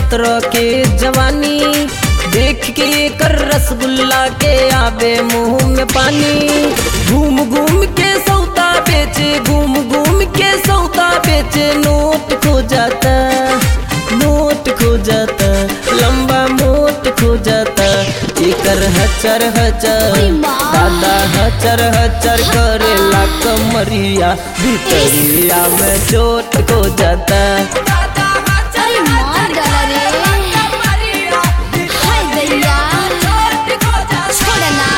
सत्रह के जवानी देख के कर रसगुल्ला के आवे मुंह में पानी घूम घूम के सौदा बेचे घूम घूम के सौदा बेचे नोट खो जाता नोट खो जाता लंबा मोट खो जाता एकर हचर हचर ओय माँ। दादा हचर हचर करेला कमरिया भितरिया में चोट खो जाता अरे मार डाला रे हाय दैया छोड़ना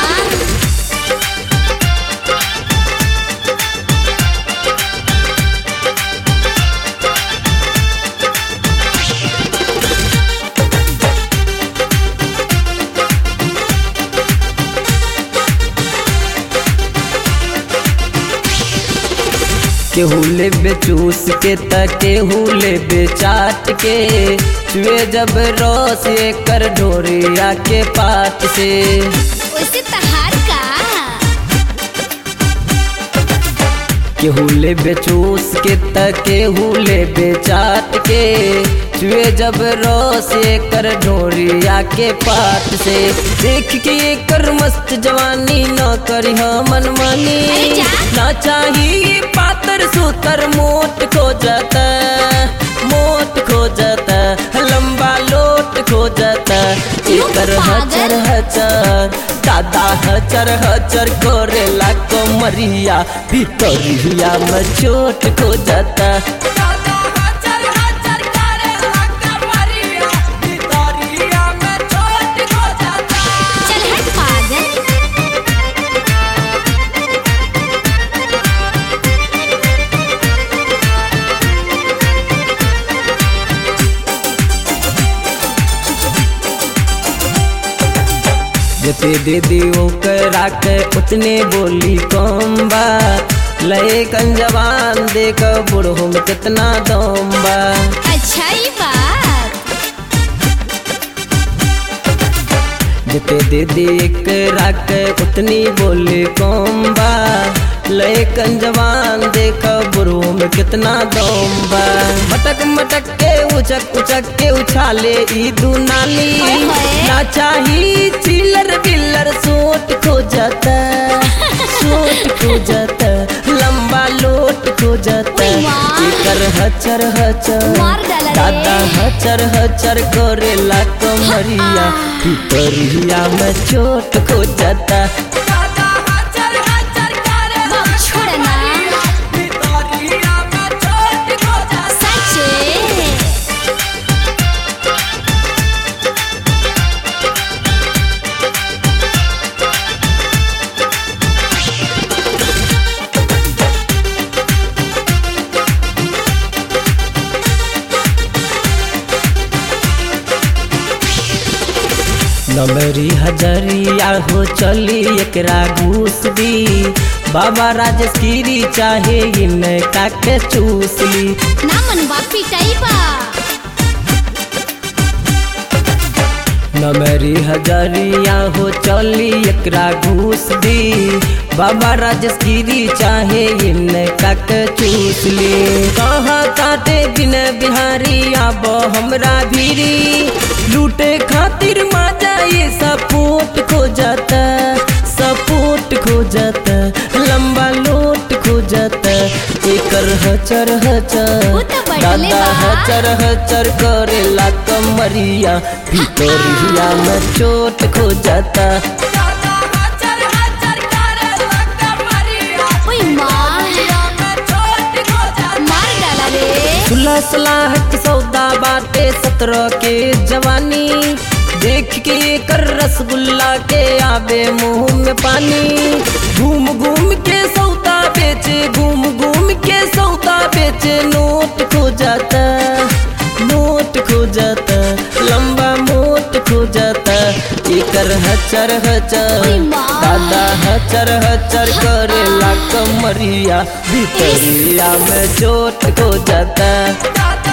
केहू लेबे चूस के त केहू लेबे चाट के चुए जब रस कर ढोरिया के पात से वैसे तहार का केहू लेबे चूस के त केहू लेबे चाट के चुए जब रस कर ढोरिया के पात से देख के कर मस्त जवानी न करी मन मानी अरे जा। ना चाहिए पातर सूतर मोट खो जाता मोट खो जाता लंबा लोट खो जाता एकर हचर हचर दादा हचर हचर करेला कमरिया भितरिया में चोट खो जाता चल हट पागल जते दे दी ओकरा के उतने बोली कम बा लय कन जवान देख बूढ़ो में कितना दम बा अच्छा ये बात जते दे दी एकरा के उतनी बोली कम बा लय कन जवान देख बूढ़ो में कितना दम बा मटक मटक के उचक उचक के उछाले ई दुनाली ओए होए। ना चाही चिल्लर बिल्लर सोट खो जाता सोट खो जाता लंबा लोट खो जाता ओए माँ। एकर हचर हचर मार डाला रे। दादा हचर हचर करेला कमरिया भितरिया में चोट खो जाता बाप छोड़ना सच्चे नमरी हजरिया हो चली एकरा घूस दी बाबा राजेश गिरी चाहे इनका के चूस ली ना मन बापी टाइपा नमरी हजरिया हो चली एकरा घूस दी बाबा राजेश गिरी चाहे इनका के चूस ली कहा काटे बिन बिहारी आब हमरा भीरी लूटे खातिर माजा ये सपोर्ट खो जाता सपोर्ट खो जाता लंबा लोट खो जाता एकर हचर हचर वो तो बढ़ले दादा बा। हचर हचर करेला कमरिया भितरिया में चोट खो जाता ओए माँ मार डाला रे सुलह सलाह के सौदा बाटे सत्रह के जवानी देख के कर रसगुल्ला के आवे मुंह में पानी घूम घूम के सौदा बेचे घूम घूम के सौदा बेचे नोट खो जाता नोट खो जाता लंबा मोट खो जाता एकर हचर हचर ओए माँ। दादा हचर हचर करेला कमरिया भितरिया में चोट खो जाता